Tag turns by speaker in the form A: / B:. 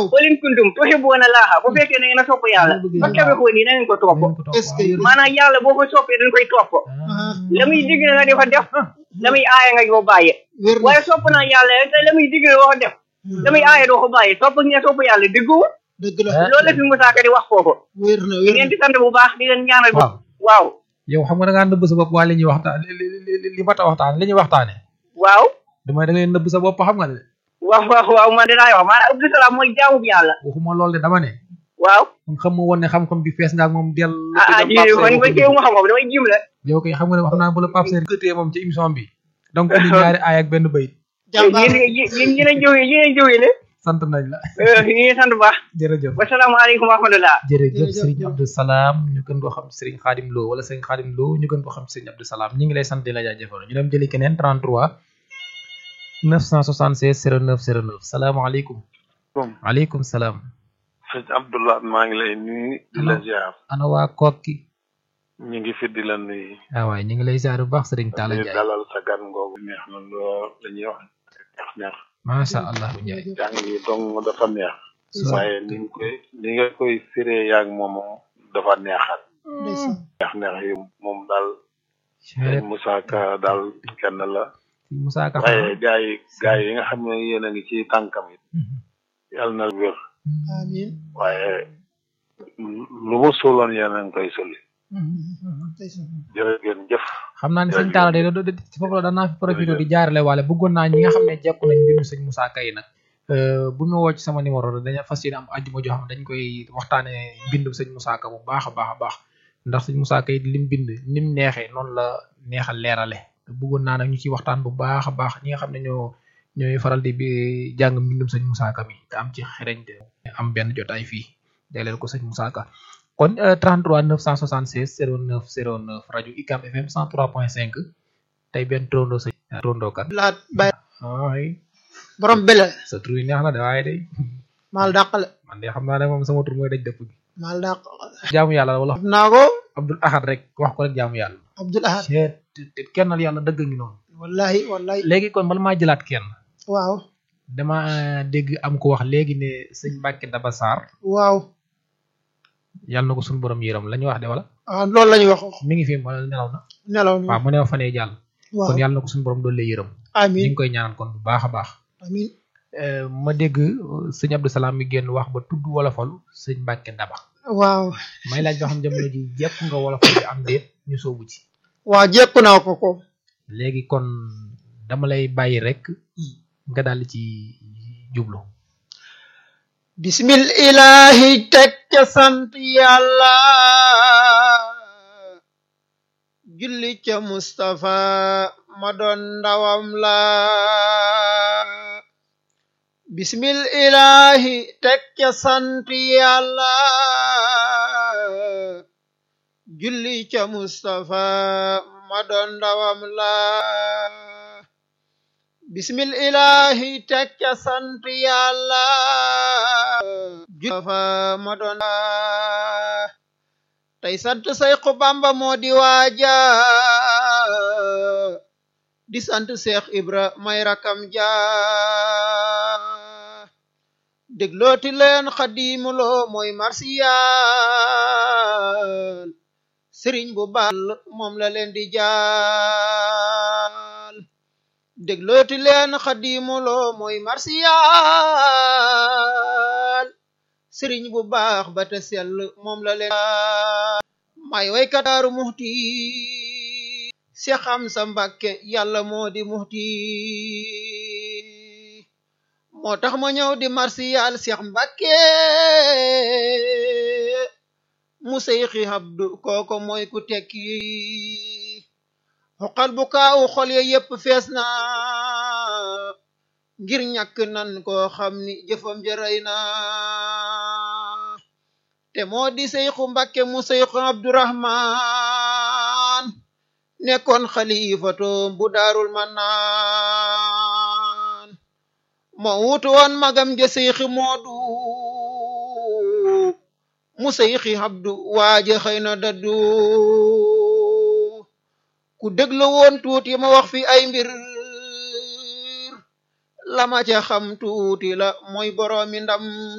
A: waaw
B: qul in kuntum tuhibbuuna laaha bu fekkee ne ngeen a sopp yàlla fattabi'uuni na ngeen ko topp
A: est-ce que
B: maanaam yàlla boo ko soppee dañ koy topp la muy digle nga di ko def la muy aaye nga di ko bàyyi
A: wér na
B: waaye sopp naa yàlla te la muy digle doo ko def la muy aaye doo ko bàyyi topp ngeen sopp yàlla dëgguwul
A: dëgg la
B: loolu la fi Moussa Ka di wax foofu
A: wér na
B: di
A: wér
B: leen
A: na
B: di sant bu baax di leen ñaanal
C: waaw
B: waaw
C: yow xam nga da ngaa nëbb sa bopp waa li ñuy waxtaan li li li li mat a waxtaan li ñuy waxtaane
B: waaw
C: damay da ngay nëbb sa bopp xam nga ne
B: waaw waaw waaw man dinaa wax maanaam Abdou Salam mooy jaamu bi yàlla
C: waxuma loolu de dama ne
B: waaw
C: kon xam nga woon ne xam-xam bi fees nga ak moom del
B: ah ah ji man ba teewu ma xam-xam damay jim la
C: yow kay xam nga ne wax naa bu la Pape Sène gëtee moom ci émission bi donc indi ñaari aay ak benn bayit
A: jàmbaar
B: yéen yéen yéen a jógee yéen a jógee ne
C: sant nañ la
B: ñu ngi sant bu baax
C: jërëjëf
B: wasalaamaaleykum wa rahmatulah
C: jërëjëf
A: Jërëjëf.
C: Serigne Abdou Salam ñu gën koo xam Serigne Khadim Lo wala Serigne Khadim Lo ñu gën koo xam Serigne Abdou Salam ñu ngi lay sant di la jaajëfal ñu dem jëli keneen 33 976 09 09 salaamaaleykum
D: Kom.
C: waaleykum salaam
D: sëñ Abdoulaye maa ngi lay nuyu di la ziar
C: ana waa kokki
D: ñu ngi fi di la nuyu
C: ah waay ñu ngi lay ziar bu baax Serigne Talla
D: di
C: Ndiaye
D: dalal sa gan ngoogu neex na lool la ñuy wax neex neex
C: macha allah Ndiaye
D: jàng yi dong dafa neex
C: So-
D: waaye ni nga koy ni nga koy firee yaag moom dafa neexal
A: ndeysaan
D: neex neex yi moom daal sëñ Moussa Ka daal kenn la
C: Moussa Ka
D: waaye gaa yi gaa yi nga xam ne yéen a ngi ci tànkam it yàlla na wér
A: amiin
D: waaye lu mu suuloon yéen a ngi koy sulli
A: ndeysaan
D: jërë ngeen jëf
C: xam naa ne sëñ Talla de do- do- ci foofu la danaa fi profité di jaarale waale bëggoon naa ñi nga xam ne jekku nañ mbirum sëñ Moussa Ka yi nag euh, bu ñu woo ci sama numéro dañu fas yéene am àjjuma joo xam ne dañ koy waxtaane mbindum sëñ Moussa Ka bu baax a baax a baax ndax sëñ Moussa Ka yi lim bind nim neexee noonu la neexal leerale bëggoon naa nag ñu ciy waxtaan bu baax a baax ñi nga xam ne ñoo ñooy faral di bi jàng mbindum sëñ Moussa Ka mi te am ci xereñte am benn jotaay fii jagleel ko sëñ Moussa Ka kon euh, 33 976 09 09 rajo ICAM FM 103.5 tey benn trondo sa trondo kat
A: laat bay
C: ay
A: borom bele
C: sa tur yi neex na de waaye day
A: maal dàqale
C: man de xam naa ne moom sama tur mooy daj dëpp gi
A: maal dàq
C: jaamu yàlla wala
A: xam naa ko
C: Abdul Ahad rek wax ko rek jaamu yàlla
A: Abdul Ahad
C: seet te kennal yàlla dëgg ngi noonu
A: wallahi wallahi
C: léegi kon bala maa jëlaat kenn
A: waaw
C: dama dégg am ko wax léegi ne sëñ Mbàkke Daba Sarr
A: waaw
C: yàlla na ko suñu borom yëram la ñu wax de wala
A: ah loolu la ñuy wax
C: mi ngi fi wala nelaw na
A: nelaw na
C: waaw mu neew fanee jàll
A: waaw
C: kon yàlla na ko suñu borom doole yërëm ñu
A: amiin
C: ngi koy ñaanal kon bu baax a baax
A: amiin
C: Euh, ma dégg euh, sëñ Abdou Salam mi génn wax ba tudd wolofalu sëñ Mbàkke Daba
A: waaw
C: may laaj ba xam jamono ji jekk nga wolofal bi am déet ñu soobu ci
A: waaw jekku naa ko ko
C: léegi kon dama lay bàyyi rek nga daal ci jublu
A: bismil ilahi teg ca sant yàlla julli ca Mustafa ma doon ndawam la bismil ilahi teg ca sant yàlla julli ca Mustafa ma doon ndawam la bismil ilahi teg ca sant yàlla julli ma doon tey sant Seexu Bamba moo di waaja di sant Seex Ibra may rakam ja déglooti leen xadimuloo mooy marsiyal sëriñ bu baal moom la leen di jaal déglooti leen xadimuloo mooy marsiyal sëriñ bu baax ba te sell moom la leen may waykat daaru muxti si xam sa mbàkke yàlla moo di muxti moo tax ma ñëw di marsiyal seex mbàkke mu seyxi habdu kooko mooy ku tekki xoqal bu kaawu xol ya yépp fees na ngir ñàkk nan koo xam ni jëfam jërëy na te moo di seyxu mbàkke mu seyxu abdurahman nekkoon xalifatoom bu daarul mannaan moo wutu woon magam ja seyxi moodu mu seyxi abdu waaje xëy na daddu ku déglu woon tuuti ma wax fi ay mbir la ma ca xam tuuti la mooy boroomi ndam